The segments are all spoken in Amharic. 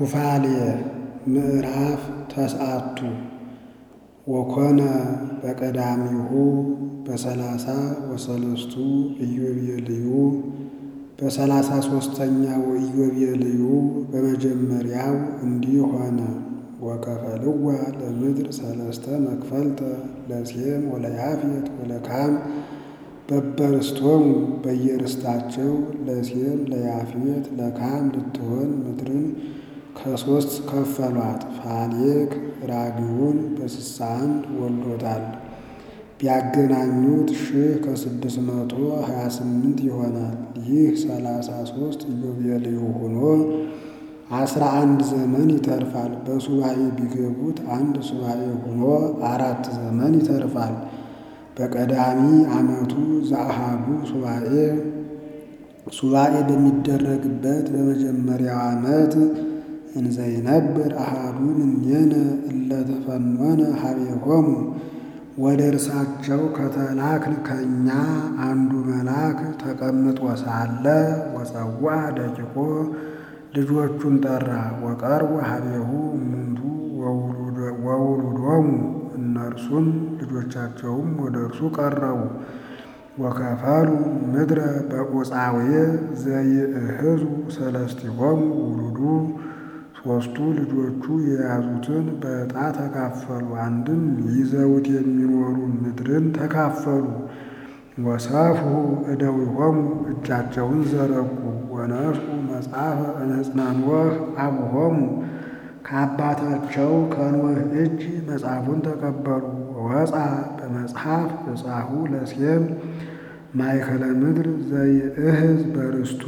ኩፋሌ ምዕራፍ ተስዓቱ ወኮነ በቀዳሚሁ በሰላሳ ወሰለስቱ ኢዮቤልዩ በሰላሳ ሦስተኛው ኢዮቤልዩ በመጀመሪያው እንዲህ ሆነ። ወከፈልዋ ለምድር ሰለስተ መክፈልተ ለሴም ወለያፌት ወለካም በበርስቶሙ በየርስታቸው ለሴም ለያፌት ለካም ልትሆን ምድርን ከሦስት ከፈሏት። ፋሌክ ራግውን በስሳ አንድ ወልዶታል። ቢያገናኙት ሺህ ከስድስት መቶ ሀያ ስምንት ይሆናል። ይህ ሰላሳ ሦስት ኢዮቤልዩ ሆኖ አስራ አንድ ዘመን ይተርፋል። በሱባኤ ቢገቡት አንድ ሱባኤ ሆኖ አራት ዘመን ይተርፋል። በቀዳሚ ዓመቱ ዘአሃዱ ሱባኤ ሱባኤ በሚደረግበት በመጀመሪያው ዓመት እንዘይነብር አሃዱ እምኔነ እለ ተፈኖነ ሀቤሆሙ ወደ እርሳቸው ከተላክን ከእኛ አንዱ መልአክ ተቀምጦ ሳለ ወፀዋ ደቂቆ ልጆቹን ጠራ። ወቀርቡ ሀቤሁ እሙንቱ ወውሉዶሙ እነርሱም ልጆቻቸውም ወደ እርሱ ቀረቡ። ወከፈሉ ምድረ በቁፃዌ ዘይእህዙ ሰለስቲሆሙ ውሉዱ ሦስቱ ልጆቹ የያዙትን በዕጣ ተካፈሉ። አንድም ይዘውት የሚኖሩ ምድርን ተካፈሉ። ወሰፍሑ እደዊሆሙ እጃቸውን ዘረጉ። ወነስኡ መጽሐፈ እምዕፅነ ኖኅ አቡሆሙ ከአባታቸው ከኖኅ እጅ መጽሐፉን ተቀበሉ። ወወፃ በመጽሐፍ ዕፃሁ ለሴም ማእከለ ምድር ዘይእህዝ በርስቱ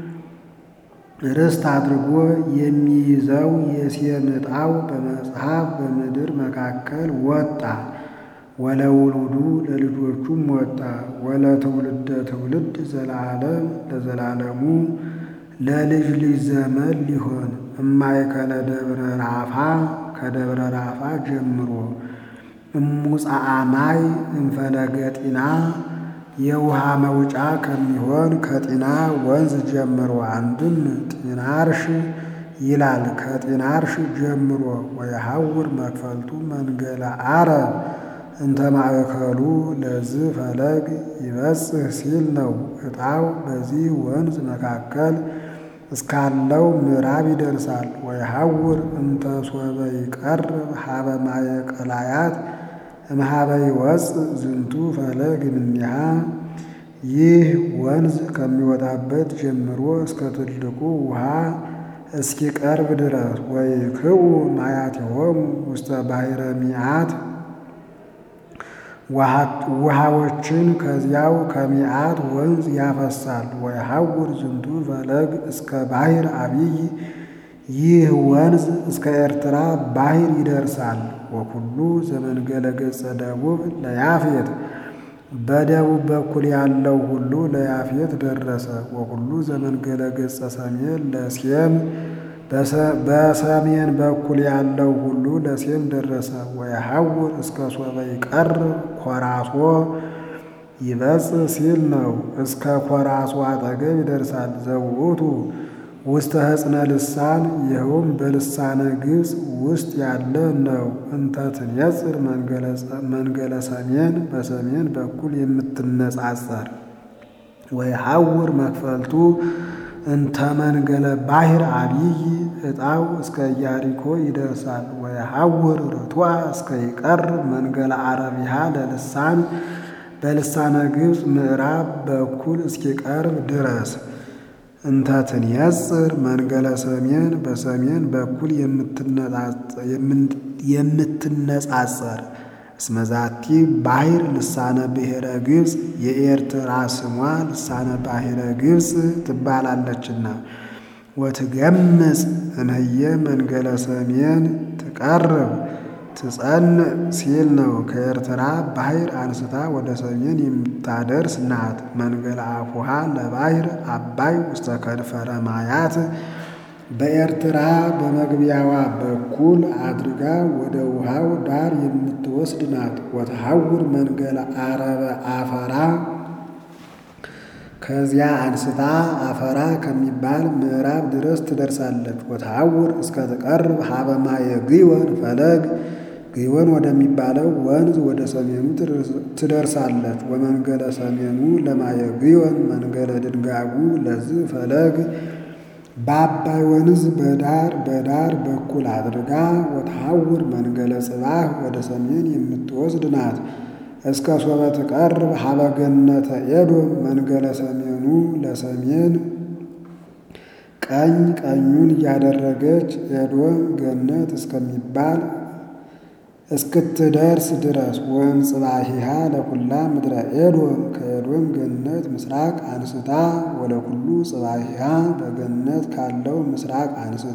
ርስት አድርጎ የሚይዘው የሴም ዕጣው በመጽሐፍ በምድር መካከል ወጣ። ወለውሉዱ ለልጆቹም ወጣ። ወለትውልደ ትውልድ ዘለዓለም ለዘላለሙ ለልጅ ልጅ ዘመን ሊሆን እማእከለ ደብረ ራፋ ከደብረ ራፋ ጀምሮ እሙፃአማይ እንፈለገ ጢና የውሃ መውጫ ከሚሆን ከጢና ወንዝ ጀምሮ አንድም ጢናርሽ ይላል። ከጢናርሽ ጀምሮ ወየሐውር መክፈልቱ መንገለ አረብ እንተ ማእከሉ ለዝ ፈለግ ይበጽሕ ሲል ነው። ዕጣው በዚህ ወንዝ መካከል እስካለው ምዕራብ ይደርሳል። ወየሐውር እንተ ሶበ ይቀርብ ሀበ ማየ ቀላያት እምኀበ ይወፅእ ዝንቱ ፈለግ እምኔሃ ይህ ወንዝ ከሚወጣበት ጀምሮ እስከ ትልቁ ውሃ እስኪቀርብ ድረስ ወይክኡ ማያቲሆሙ ውስተ ባሕረ ሚዓት ውሃዎችን ከዚያው ከሚዓት ወንዝ ያፈሳል። ወየሐውር ዝንቱ ፈለግ እስከ ባሕር አቢይ ይህ ወንዝ እስከ ኤርትራ ባሕር ይደርሳል። ወኩሉ ዘመንገለ ገጸ ደቡብ ለያፌት በደቡብ በኩል ያለው ሁሉ ለያፌት ደረሰ። ወኩሉ ዘመንገለ ገጸ ሰሜን ለሴም በሰሜን በኩል ያለው ሁሉ ለሴም ደረሰ። ወየሐውር እስከ ሶበ ይቀርብ ኮራሶ ይበጽሕ ሲል ነው። እስከ ኮራሶ አጠገብ ይደርሳል። ዘውእቱ ውስተ ሕፅነ ልሳን ይኸውም በልሳነ ግብፅ ውስጥ ያለ ነው። እንተ ትንየጽር መንገለ ሰሜን በሰሜን በኩል የምትነጻጸር ወየሐውር መክፈልቱ እንተ መንገለ ባሕር አቢይ ዕጣው እስከ ኢያሪኮ ይደርሳል። ወየሐውር ርቱዐ እስከ ይቀርብ መንገለ አረቢሃ ለልሳን በልሳነ ግብፅ ምዕራብ በኩል እስኪቀርብ ድረስ እንተ ትንየጽር መንገለ ሰሜን በሰሜን በኩል የምትነጻጸር እስመዛቲ ባሕር ልሳነ ብሔረ ግብፅ የኤርትራ ስሟ ልሳነ ባሕረ ግብፅ ትባላለችና። ወትገምጽ እንህየ መንገለ ሰሜን ትቀርብ ትጸንዕ ሲል ነው። ከኤርትራ ባሕር አንስታ ወደ ሰሜን የምታደርስ ናት። መንገለ አፉሃ ለባሕር አባይ ውስተ ከድፈረ ማያት በኤርትራ በመግቢያዋ በኩል አድርጋ ወደ ውሃው ዳር የምትወስድ ናት። ወተሐውር መንገለ አረበ አፈራ ከዚያ አንስታ አፈራ ከሚባል ምዕራብ ድረስ ትደርሳለች። ወተሐውር እስከ ትቀርብ ሀበ ማየ ግዮን ፈለግ ግዮን ወደሚባለው ወንዝ ወደ ሰሜኑ ትደርሳለች። ወመንገለ ሰሜኑ ለማየ ግዮን መንገለ ድንጋጉ ለዚህ ፈለግ በአባይ ወንዝ በዳር በዳር በኩል አድርጋ ወተሐውር መንገለ ጽባህ ወደ ሰሜን የምትወስድ ናት። እስከ ሶበ ትቀርብ ሀበ ገነተ ኤዶም መንገለ ሰሜኑ ለሰሜን ቀኝ ቀኙን እያደረገች ኤዶም ገነት እስከሚባል እስክትደርስ ድረስ ወእምጽባሂሃ ለኩላ ምድረ ኤዶም ከኤዶም ገነት ምስራቅ አንስታ ወለኩሉ ጽባሂሃ በገነት ካለው ምስራቅ አንስታ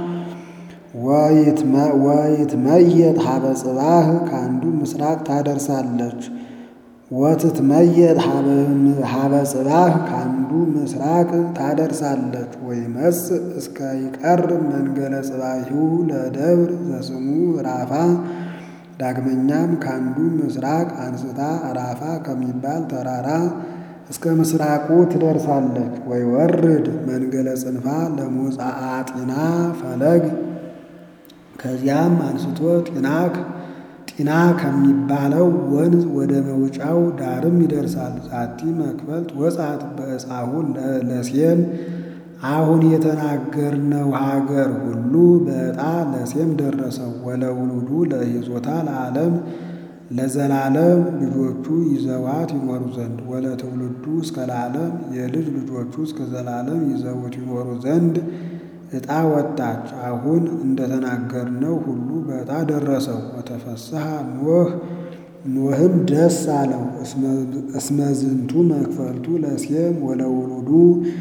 ወይትመየጥ ሀበ ጽባህ ከአንዱ ምስራቅ ታደርሳለች። ወትትመየጥ ሀበ ጽባህ ከአንዱ ምስራቅ ታደርሳለች። ወይመጽእ እስከ ይቀርብ መንገለ ጽባሂሁ ለደብር ዘስሙ ራፋ ዳግመኛም ከአንዱ ምስራቅ አንስታ ራፋ ከሚባል ተራራ እስከ ምስራቁ ትደርሳለች። ወይ ወርድ መንገለ ጽንፋ ለሞጻአ ጢና ፈለግ ከዚያም አንስቶ ጢናክ ጢና ከሚባለው ወንዝ ወደ መውጫው ዳርም ይደርሳል። ዛቲ መክፈልት ወጻት በእጻሁ ለሴም አሁን የተናገርነው ሀገር ሁሉ በዕጣ ለሴም ደረሰው። ወለውሉዱ ለይዞታ ለዓለም ለዘላለም ልጆቹ ይዘዋት ይኖሩ ዘንድ ወለትውልዱ እስከ ለዓለም የልጅ ልጆቹ እስከ ዘላለም ይዘውት ይኖሩ ዘንድ ዕጣ ወጣች። አሁን እንደተናገርነው ሁሉ በዕጣ ደረሰው። ወተፈስሐ ኖህ ኖህም ደስ አለው። እስመዝንቱ መክፈልቱ ለሴም ወለውሉዱ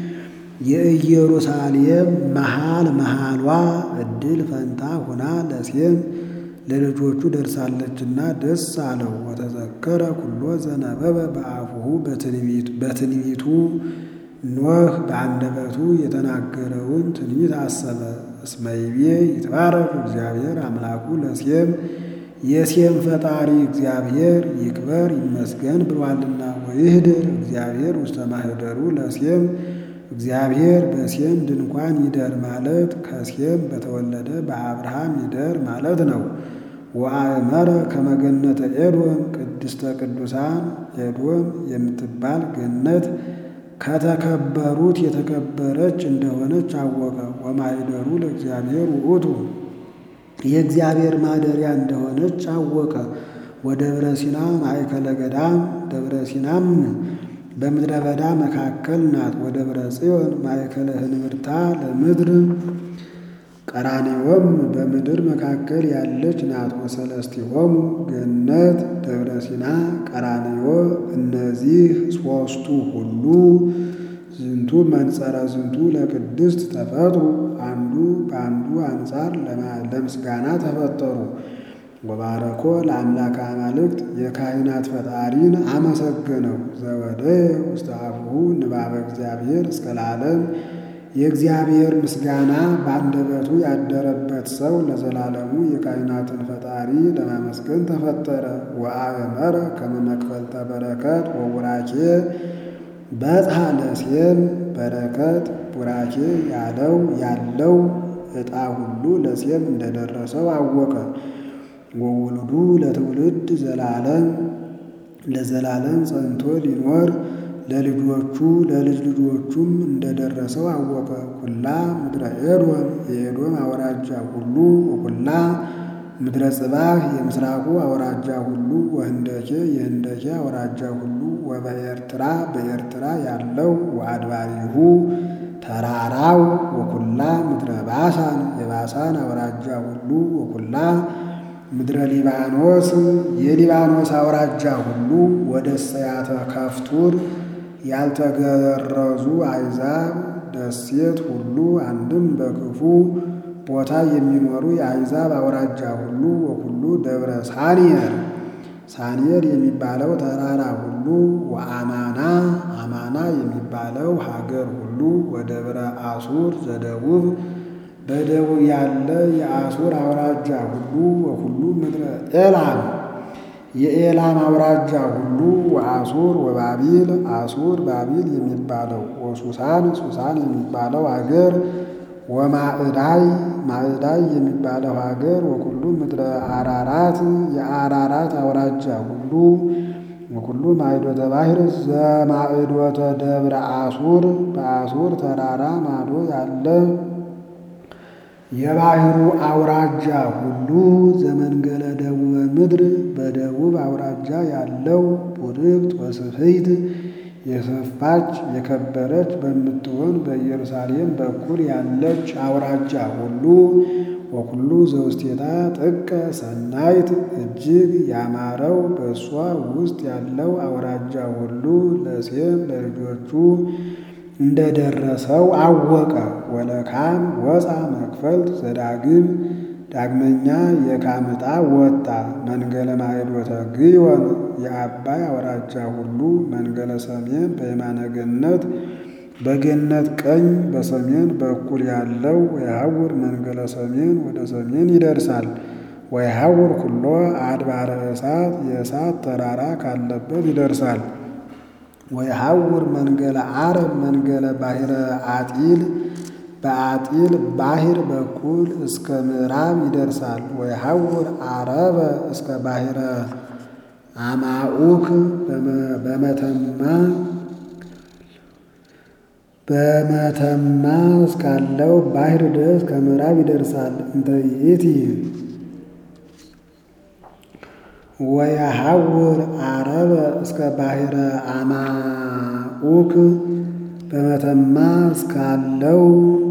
የኢየሩሳሌም መሃል መሃሏ ዕድል ፈንታ ሆና ለሴም ለልጆቹ ደርሳለችና ደስ አለው። ወተዘከረ ኩሎ ዘነበበ በአፉሁ በትንቢቱ ኖህ በአንደበቱ የተናገረውን ትንቢት አሰበ። እስመ ይቤ ይትባረክ እግዚአብሔር አምላኩ ለሴም የሴም ፈጣሪ እግዚአብሔር ይክበር ይመስገን ብሏልና። ወይህድር እግዚአብሔር ውስተ ማኅደሩ ለሴም እግዚአብሔር በሴም ድንኳን ይደር ማለት ከሴም በተወለደ በአብርሃም ይደር ማለት ነው። ወአእመረ ከመገነተ ኤዶም ቅድስተ ቅዱሳን ኤዶም የምትባል ገነት ከተከበሩት የተከበረች እንደሆነች አወቀ። ወማኅደሩ ለእግዚአብሔር ውእቱ የእግዚአብሔር ማደሪያ እንደሆነች አወቀ። ወደብረ ሲና ማእከለ ገዳም ደብረ ሲናም በምድረ በዳ መካከል ናት። ወደብረ ጽዮን ማእከለ ህንብርታ ለምድር ቀራኔዎም በምድር መካከል ያለች ናት። ወሰለስቲሆሙ ገነት ደብረ ሲና ቀራኔዮ እነዚህ ሦስቱ ሁሉ ዝንቱ መንጸረ ዝንቱ ለቅድስት ተፈጥሩ አንዱ በአንዱ አንጻር ለምስጋና ተፈጠሩ። ወባረኮ ለአምላክ አማልክት የካህናት ፈጣሪን አመሰገነው። ዘወደየ ውስተ አፉሁ ንባበ እግዚአብሔር እስከ ለዓለም የእግዚአብሔር ምስጋና በአንደበቱ ያደረበት ሰው ለዘላለሙ የካህናትን ፈጣሪ ለማመስገን ተፈጠረ። ወአእመረ ከመ መክፈልተ በረከት ወቡራኬ በጽሐ ለሴም በረከት ቡራኬ ያለው ያለው ዕጣ ሁሉ ለሴም እንደደረሰው አወቀ። ወውሉዱ ለትውልድ ዘላለም ለዘላለም ጸንቶ ሊኖር ለልጆቹ ለልጅ ልጆቹም እንደደረሰው አወቀ። ኩላ ምድረ ኤዶም የኤዶም አውራጃ ሁሉ ወኩላ ምድረ ጽባህ የምስራቁ አውራጃ ሁሉ ወህንደኬ የህንደኬ አውራጃ ሁሉ ወበኤርትራ በኤርትራ ያለው ወአድባሪሁ ተራራው ወኩላ ምድረ ባሳን የባሳን አውራጃ ሁሉ ወኩላ ምድረ ሊባኖስ የሊባኖስ አውራጃ ሁሉ ወደ ሰያተ ከፍቱር ያልተገረዙ አይዛብ ደሴት ሁሉ አንድም በክፉ ቦታ የሚኖሩ የአይዛብ አውራጃ ሁሉ ወኩሉ ደብረ ሳኒየር ሳኒየር የሚባለው ተራራ ሁሉ ወአማና አማና የሚባለው ሀገር ሁሉ ወደብረ አሱር ዘደቡብ በደቡብ ያለ የአሱር አውራጃ ሁሉ ወሁሉ ምድረ ኤላም የኤላም አውራጃ ሁሉ ወአሱር ወባቢል አሱር ባቢል የሚባለው ወሱሳን ሱሳን የሚባለው አገር ወማዕዳይ ማዕዳይ የሚባለው ሀገር ወኩሉ ምድረ አራራት የአራራት አውራጃ ሁሉ ወኩሉ ማዕዶተ ባሕር ዘማዕዶተ ደብረ አሱር በአሱር ተራራ ማዶ ያለ የባሕሩ አውራጃ ሁሉ ዘመንገለ ደቡበ ምድር በደቡብ አውራጃ ያለው ቡርክት ወስፍይት የሰፋች የከበረች በምትሆን በኢየሩሳሌም በኩል ያለች አውራጃ ሁሉ ወኩሉ ዘውስቴታ ጥቀ ሰናይት እጅግ ያማረው በእሷ ውስጥ ያለው አውራጃ ሁሉ ለሴም ለልጆቹ እንደደረሰው አወቀ። ወለካም ወፃ መክፈልት ዘዳግም ዳግመኛ የካም ዕጣ ወጣ። መንገለ ማዕዶተ ግዮን የአባይ አውራጃ ሁሉ መንገለ ሰሜን በየማነ ገነት በገነት ቀኝ በሰሜን በኩል ያለው ወየሐውር መንገለ ሰሜን ወደ ሰሜን ይደርሳል። ወየሐውር ኩሎ አድባረ እሳት የእሳት ተራራ ካለበት ይደርሳል። ወየሐውር መንገለ አረብ መንገለ ባሕረ አጢል በአጢል ባሕር በኩል እስከ ምዕራብ ይደርሳል። ወየሐውር አረበ እስከ ባሕረ አማኡክ በመተማ በመተማ እስካለው ባሕር ድረስ ከምዕራብ ይደርሳል። እንተ ይእቲ ወየሐውር አረበ እስከ ባሕረ አማኡክ በመተማ እስካለው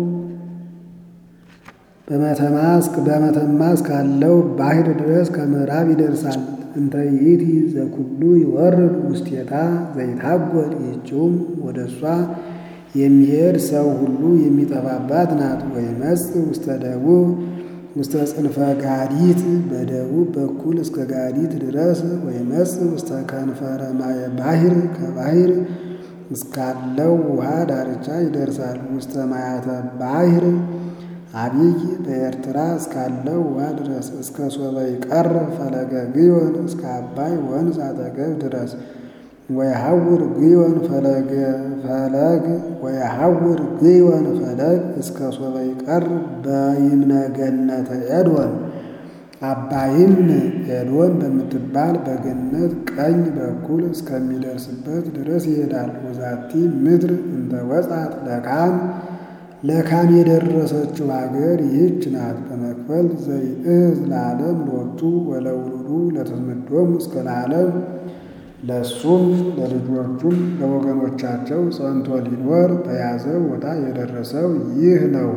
በመተማ እስካለው ባሕር ድረስ ከምዕራብ ይደርሳል። እንተ ይእቲ ዘኩሉ ይወርድ ውስቴታ ዘይታጎል ይህችውም ወደ እሷ የሚሄድ ሰው ሁሉ የሚጠፋባት ናት። ወይመጽእ ውስተ ደቡብ ውስተ ጽንፈ ጋዲት በደቡብ በኩል እስከ ጋዲት ድረስ ወይመጽእ ውስተ ከንፈረ ማየ ባሕር ከባሕር እስካለው ውሃ ዳርቻ ይደርሳል። ውስተ ማያተ ባሕር አብይ በኤርትራ እስካለው ውሃ ድረስ እስከ ሶበ ይቀር ፈለገ ግዮን እስከ አባይ ወንዝ አጠገብ ድረስ ወየሐውር ግዮን ፈለገ ፈለግ ወየሐውር ግዮን ፈለግ እስከ ሶበ ይቀር በይምነ ገነተ ኤዶን አባይም ኤዶን በምትባል በገነት ቀኝ በኩል እስከሚደርስበት ድረስ ይሄዳል። ወዛቲ ምድር እንተ ወጻት ለካም ለካም የደረሰችው ሀገር ይህች ናት። በመክፈልት ዘይእዝ ለዓለም ሎቱ ወለውሉዱ ለትምዶም እስከ ለዓለም ለእሱም ለልጆቹም ለወገኖቻቸው ጸንቶ ሊኖር በያዘ ቦታ የደረሰው ይህ ነው።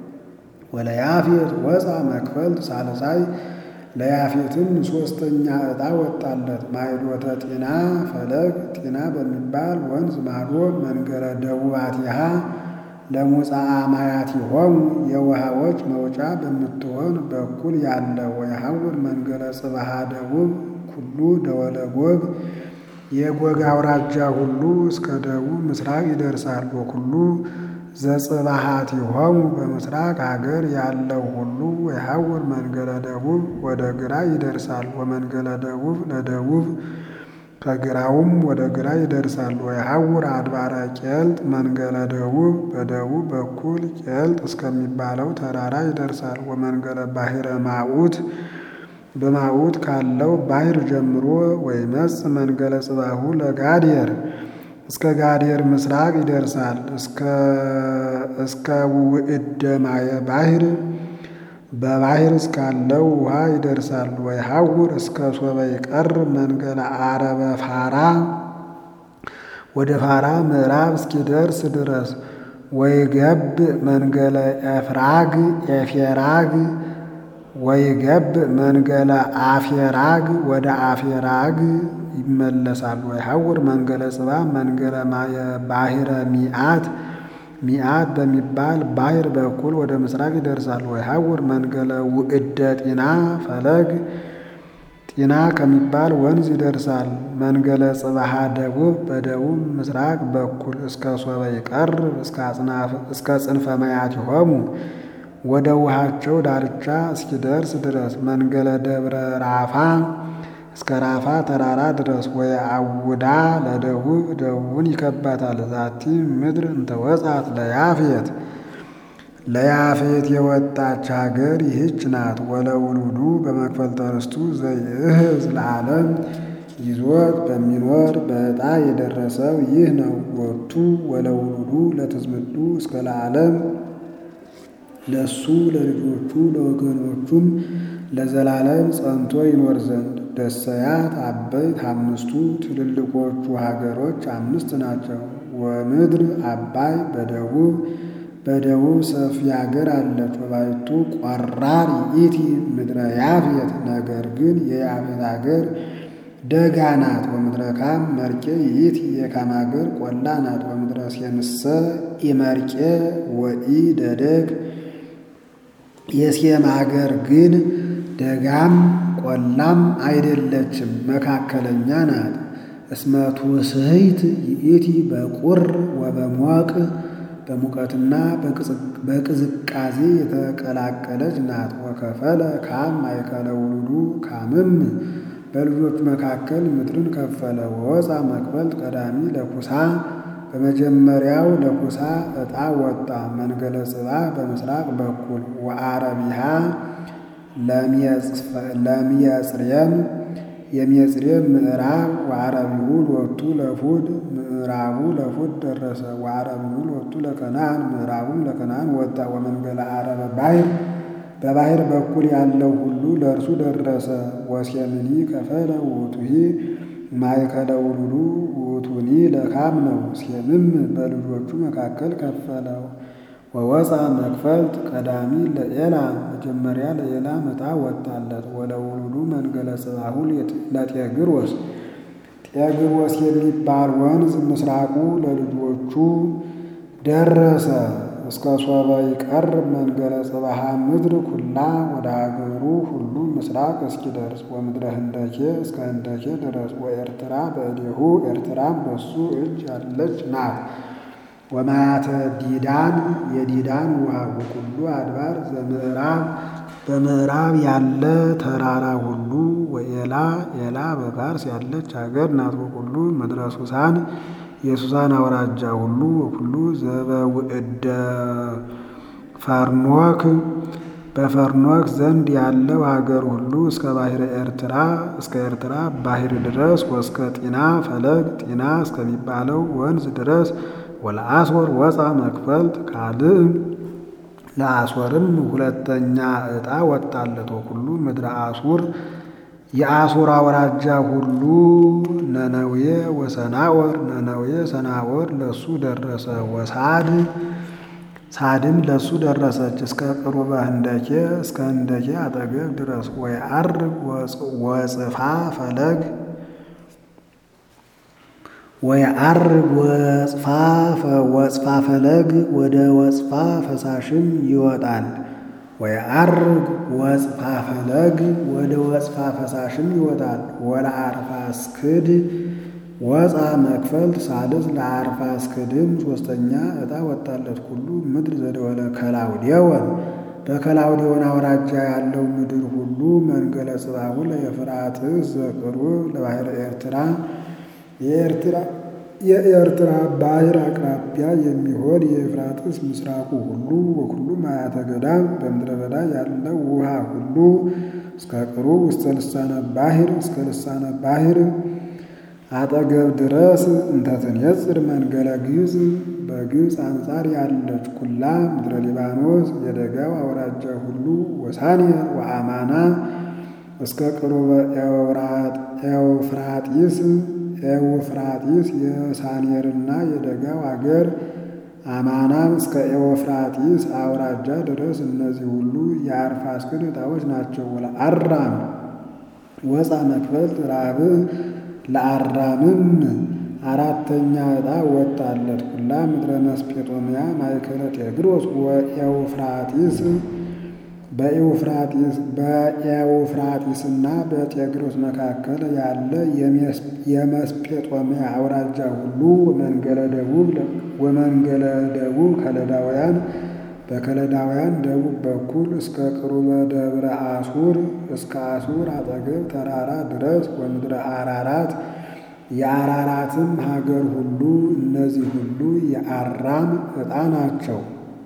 ወለያፌት ወፃ መክፈልት ሳልሳይ ለያፌትም ሦስተኛ ዕጣ ወጣለት። ማዕዶተ ጤና ፈለግ ጤና በሚባል ወንዝ ማዶ መንገረ ደቡባቲሃ ለሙፃአ ማያቲሆሙ የውሃዎች መውጫ በምትሆን በኩል ያለ ወየሐውር መንገረ ጽባሃ ደቡብ ኩሉ ደወለ ጎግ የጎግ አውራጃ ሁሉ እስከ ደቡብ ምስራቅ ይደርሳል። ወኩሉ ዘጽባሃቲሆሙ በምስራቅ ሀገር ያለው ሁሉ የሐውር መንገለ ደቡብ ወደ ግራ ይደርሳል። ወመንገለ ደቡብ ለደቡብ ከግራውም ወደ ግራ ይደርሳል። ወየሐውር አድባረ ቄልጥ መንገለ ደቡብ በደቡብ በኩል ቄልጥ እስከሚባለው ተራራ ይደርሳል። ወመንገለ ባሕረ ማዑት በማዑት ካለው ባሕር ጀምሮ ወይመጽእ መንገለ ጽባሁ ለጋዴር እስከ ጋዴር ምስራቅ ይደርሳል። እስከ ውእደ ማየ ባሕር በባሕር እስካለው ውሃ ይደርሳል። ወይሐውር እስከ ሶበ ይቀር መንገለ አረበ ፋራ ወደ ፋራ ምዕራብ እስኪደርስ ድረስ ወይገብ መንገለ ኤፍራግ ኤፌራግ ወይገብ መንገለ አፌራግ ወደ አፌራግ ይመለሳል። ወይሐውር መንገለ ጽባ መንገለ ማየ ባሕረ ሚአት ሚአት በሚባል ባሕር በኩል ወደ ምስራቅ ይደርሳል። ወይሐውር መንገለ ውእደ ጢና ፈለግ ጢና ከሚባል ወንዝ ይደርሳል። መንገለ ጽባሃ ደቡብ በደቡብ ምስራቅ በኩል እስከ ሶበ ይቀርብ እስከ ጽንፈ ማያቲሆሙ ወደ ውሃቸው ዳርቻ እስኪደርስ ድረስ መንገለ ደብረ ራፋ እስከ ራፋ ተራራ ድረስ ወይ አውዳ ለደቡብ ደቡብን ይከባታል። ዛቲ ምድር እንተወጻት ለያፌት ለያፌት የወጣች ሀገር ይህች ናት። ወለውሉዱ በመክፈልተ ርስቱ ዘይእህዝ ለዓለም ይዞት በሚኖር በዕጣ የደረሰው ይህ ነው። ወቱ ወለውሉዱ ለትዝምዱ እስከ ለዓለም ለሱ ለልጆቹ ለወገኖቹም ለዘላለም ጸንቶ ይኖር ዘንድ ደሰያት አበይት አምስቱ ትልልቆቹ ሀገሮች አምስት ናቸው። ወምድር አባይ በደቡብ በደቡብ ሰፊ ሀገር አለች። ወባይቱ ቆራር ይእቲ ምድረ ያፌት ነገር ግን የያፌት ሀገር ደጋ ናት። ወምድረ ካም መርቄ ይእቲ የካም ሀገር ቆላ ናት። ወምድረ ሴምሰ ኢመርቄ ወኢ ደደግ የሴም ሀገር ግን ደጋም ቆላም አይደለችም፣ መካከለኛ ናት። እስመቱ ስህይት ይእቲ በቁር ወበሞቅ በሙቀትና በቅዝቃዜ የተቀላቀለች ናት። ወከፈለ ካም ማእከለ ውሉዱ ካምም በልጆቹ መካከል ምድርን ከፈለ። ወወፃ መክፈልት ቀዳሚ ለኩሳ በመጀመሪያው ለኩሳ ዕጣ ወጣ። መንገለ ጽባህ በምስራቅ በኩል ወአረቢሃ ለሚየጽርየም የሚየጽርየም ምዕራብ ወአረቢሁ ሎቱ ለፉድ ምዕራቡ ለፉድ ደረሰ። ወአረቢሁ ሎቱ ለከናን ምዕራቡም ለከናን ወጣ። ወመንገለ አረበ ባሕር በባሕር በኩል ያለው ሁሉ ለእርሱ ደረሰ። ወሴምኒ ከፈለ ውእቱሂ ማእከለ ውሉዱ ውእቱኒ ለካም ነው። ሴምም በልጆቹ መካከል ከፈለው። ወወፃ መክፈልት ቀዳሚ ለኤላ መጀመሪያ ለኤላ ዕጣ ወጣለት። ወለውሉዱ መንገለ ጽባሁ ለጤግሮስ ጤግሮስ የሚባል ወንዝ ምስራቁ ለልጆቹ ደረሰ። እስከ ሶበ ይቀርብ መንገለ ጽባሃ ምድር ኩላ ወደ ሀገሩ ሁሉ ምስራቅ እስኪደርስ ወምድረ ህንደኬ እስከ ህንደኬ ድረስ ወኤርትራ በእዴሁ ኤርትራም በሱ እጅ ያለች ናት። ወማያተ ዲዳን የዲዳን ውሃ ወኩሉ አድባር ዘምዕራብ በምዕራብ ያለ ተራራ ሁሉ ወኤላ ኤላ በፋርስ ያለች ሀገር ናት። ወኩሉ ምድረ ሱሳን የሱሳን አውራጃ ሁሉ ወኩሉ ዘበውእደ ፈርኖክ በፈርኖክ ዘንድ ያለው ሀገር ሁሉ እስከ ባሕረ ኤርትራ እስከ ኤርትራ ባሕር ድረስ ወእስከ ጢና ፈለግ ጢና እስከሚባለው ወንዝ ድረስ ወለአስወር ወፃ መክፈልት ካልእ ለአስወርም ሁለተኛ ዕጣ ወጣለት። ወኩሉ ምድረ አሱር የአሱር አውራጃ ሁሉ ነነዌ ወሰናወር ነነዌ ሰናወር ለሱ ደረሰ። ወሳድ ሳድም ለሱ ደረሰች እስከ ቅሩበ ህንደኬ እስከ ህንደኬ አጠገብ ድረስ ወየዐርግ ወጽፋ ፈለግ ወየዐርግ ወጽፋ ወጽፋ ፈለግ ወደ ወጽፋ ፈሳሽም ይወጣል። ወየዐርግ ወጽፋ ፈለግ ወደ ወጽፋ ፈሳሽም ይወጣል። ወለአርፋስክድ ወፃ መክፈልት ሳልስ ለአርፋስክድም ሶስተኛ ዕጣ ወጣለት። ኩሉ ምድር ዘደወለ ከላውዴወን በከላውዴዎን አውራጃ ያለው ምድር ሁሉ መንገለ ጽባሁ ለኤፍራጥስ ዘቅርብ ለባሕረ ኤርትራ የኤርትራ የኤርትራ ባሕር አቅራቢያ የሚሆን የኤፍራጥስ ምስራቁ ሁሉ ወኩሉ ማያተ ገዳም በምድረ በዳ ያለው ውሃ ሁሉ እስከ ቅሩብ ውስተ ልሳነ ባሕር እስከ ልሳነ ባሕር አጠገብ ድረስ እንተትንየጽር መንገለ ግብፅ በግብፅ አንጻር ያለች ኩላ ምድረ ሊባኖስ የደጋው አውራጃ ሁሉ ወሳንያ ወአማና እስከ ቅሩበ ኤውፍራጢስ ኤውፍራጢስ የሳኔርና የደጋው አገር አማናም እስከ ኤውፍራጢስ አውራጃ ድረስ እነዚህ ሁሉ የአርፋክስድ ዕጣዎች ናቸው። ወለአራም ወፃ መክፈልት ራብዕ ለአራምም አራተኛ ዕጣ ወጣለት። ኩላ ምድረ መስጴጦምያ ማእከለ ጤግሮስ ወኤውፍራጢስ በኤውፍራጢስና በጤግሮስ መካከል ያለ የመስጴጦምያ አውራጃ ሁሉ ወመንገለ ደቡብ ወመንገለ ደቡብ ከለዳውያን በከለዳውያን ደቡብ በኩል እስከ ቅሩበ ደብረ አሱር እስከ አሱር አጠገብ ተራራ ድረስ ወምድረ አራራት የአራራትም ሀገር ሁሉ እነዚህ ሁሉ የአራም ዕጣ ናቸው።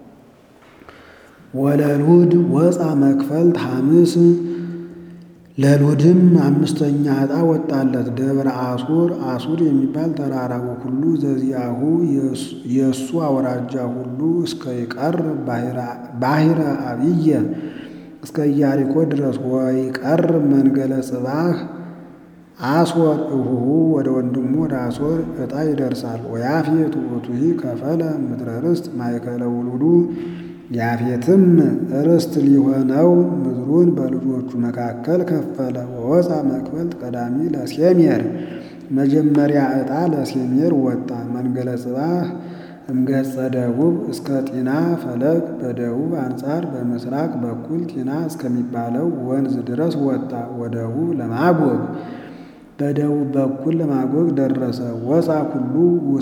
ወለሉድ ወፃ መክፈልት ሐምስ ለሉድም አምስተኛ ዕጣ ወጣለት። ደብረ አሱር አሱር የሚባል ተራራ ወኩሉ ዘዚያሁ የእሱ አውራጃ ሁሉ እስከ ይቀር ባሕረ አብየ እስከ ኢያሪኮ ድረስ ወይቀር መንገለ ጽባህ አስወር እሁሁ ወደ ወንድሙ ወደ አሶር ዕጣ ይደርሳል። ወያፌት ውእቱሂ ከፈለ ምድረ ርስት ማእከለ ውሉዱ ያፌትም ርስት ሊሆነው ምድሩን በልጆቹ መካከል ከፈለ። ወወፃ መክፈልት ቀዳሚ ለሴሜር መጀመሪያ ዕጣ ለሴሜር ወጣ። መንገለ ጽባህ እምገጸ ደቡብ እስከ ጢና ፈለግ በደቡብ አንጻር በምስራቅ በኩል ጢና እስከሚባለው ወንዝ ድረስ ወጣ። ወደቡብ ለማጎግ በደቡብ በኩል ለማጎግ ደረሰ። ወፃ ኩሉ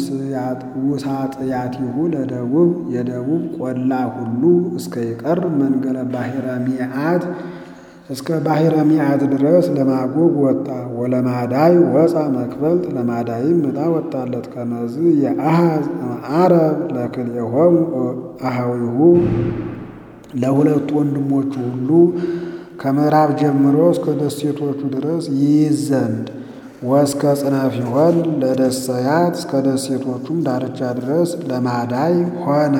ውሳጥያቲሁ ለደቡብ የደቡብ ቆላ ሁሉ እስከ ይቀር መንገለ ባሕረ ሚዓት እስከ ባሕረ ሚዓት ድረስ ለማጎግ ወጣ። ወለማዳይ ወፃ መክፈልት ለማዳይም ዕጣ ወጣለት። ከመዝ የአሃዝ አረብ ለክልኤሆሙ አሃዊሁ ለሁለቱ ወንድሞቹ ሁሉ ከምዕራብ ጀምሮ እስከ ደሴቶቹ ድረስ ይይዝ ዘንድ ወእስከ ጽናፊሆን ለደሰያት እስከ ደሴቶቹም ዳርቻ ድረስ ለማዳይ ሆነ።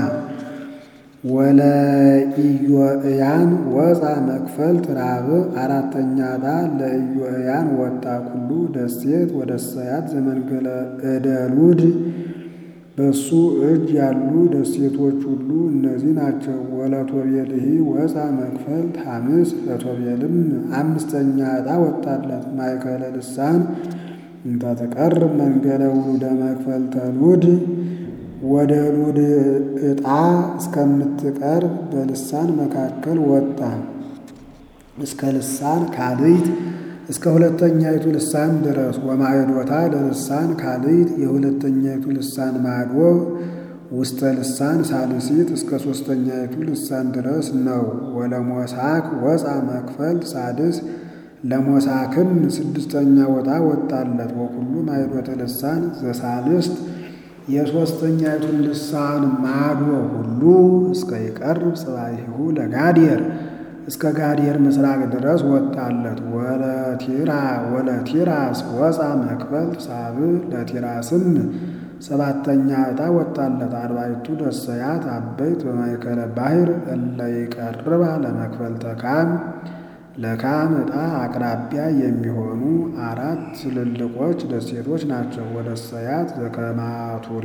ወለኢዮእያን ወፃ መክፈልት ራብዕ አራተኛ ዕጣ ለኢዮእያን ወጣ። ኩሉ ደሴት ወደሰያት ዘመንገለ እደሉድ በሱ እጅ ያሉ ደሴቶች ሁሉ እነዚህ ናቸው። ወለቶቤልሂ ወፃ መክፈልት ሐምስ ለቶቤልም አምስተኛ ዕጣ ወጣለት። ማእከለ ልሳን እንተ ትቀርብ መንገለ ውሉደ መክፈልተ ሉድ ወደ ሉድ ዕጣ እስከምትቀርብ በልሳን መካከል ወጣ። እስከ ልሳን ካልይት እስከ ሁለተኛይቱ ልሳን ድረስ ወማዕዶታ ለልሳን ካልይት የሁለተኛይቱ ልሳን ማዶ ውስተ ልሳን ሳልሲት እስከ ሦስተኛይቱ ልሳን ድረስ ነው። ወለሞሳክ ወፃ መክፈልት ሳድስ ለሞሳክም ስድስተኛ ወጣ ወጣለት። ወኩሉ ማዕዶተ ልሳን ዘሳልስት የሦስተኛይቱን ልሳን ማዶ ሁሉ እስከ ይቀርብ ጽባሂሁ ለጋዴር እስከ ጋዴር ምስራቅ ድረስ ወጣለት። ወለቲራ ወለቲራስ ወፃ መክፈልት ሳብዕ ለቲራስም ሰባተኛ ዕጣ ወጣለት። አርባዕቱ ደሰያት አበይት በማእከለ ባሕር እለ ይቀርባ ለመክፈልተ ካም ለካም ዕጣ አቅራቢያ የሚሆኑ አራት ትልልቆች ደሴቶች ናቸው። ወደሰያት ዘከማቱሪ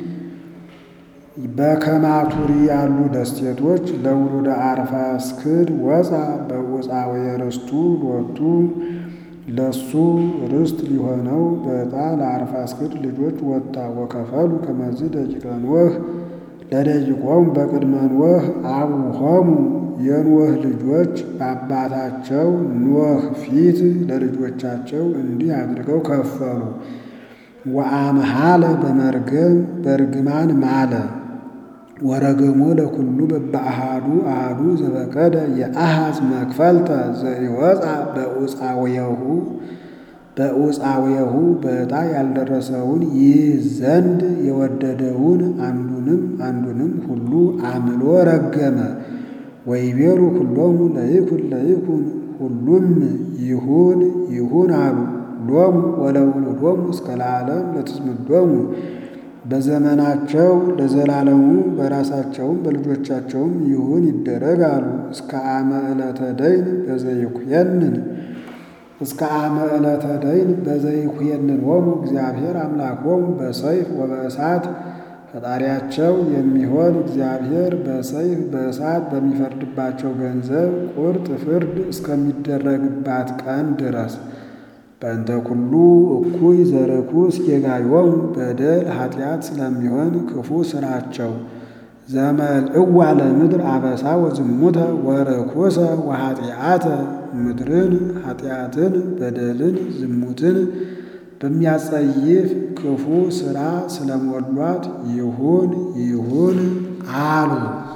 በከማቱሪ ያሉ ደሴቶች ለውሉደ አርፋክስድ ወፃ በውፃዌ ርስቱ ሎቱ ለሱ ርስት ሊሆነው በዕጣ ለአርፋክስድ ልጆች ወጣ። ወከፈሉ ከመዝ ደቂቀ ኖህ ለደቂቆም በቅድመ ኖህ አቡሆሙ የኖህ ልጆች በአባታቸው ኖህ ፊት ለልጆቻቸው እንዲህ አድርገው ከፈሉ። ወአምሃለ በመርገም በርግማን ማለ ወረገሞ ለኩሉ በበአሃዱ አሃዱ ዘበቀደ የአሃዝ መክፈልተ ዘኢወፃ በኡፃውየሁ በኡፃውየሁ በዕጣ ያልደረሰውን ይህ ዘንድ የወደደውን አንዱንም አንዱንም ሁሉ አምሎ ረገመ። ወይቤሉ ሁሎሙ ለይኩን ለይኩን ሁሉም ይሁን ይሁን አሉ። ሎሙ ወለውሉዶሙ እስከ ለዓለም ለትዝምዶሙ በዘመናቸው ለዘላለሙ በራሳቸውም በልጆቻቸውም ይሁን ይደረግ አሉ። እስከ አመ ዕለተ ደይን በዘይኩየንን እስከ አመ ዕለተ ደይን በዘይኩየንን ሆሙ እግዚአብሔር አምላኮሙ በሰይፍ ወበእሳት ፈጣሪያቸው የሚሆን እግዚአብሔር በሰይፍ በእሳት በሚፈርድባቸው ገንዘብ ቁርጥ ፍርድ እስከሚደረግባት ቀን ድረስ በእንተ ኩሉ እኩይ ዘርኩስ ጌጋዮሙ በደል ኃጢአት ስለሚሆን ክፉ ስራቸው ዘመልእዋ ለምድር አበሳ ወዝሙተ ወርኩሰ ወኃጢአተ ምድርን ኃጢአትን በደልን ዝሙትን በሚያጸይፍ ክፉ ስራ ስለሞሏት ይሁን ይሁን አሉ።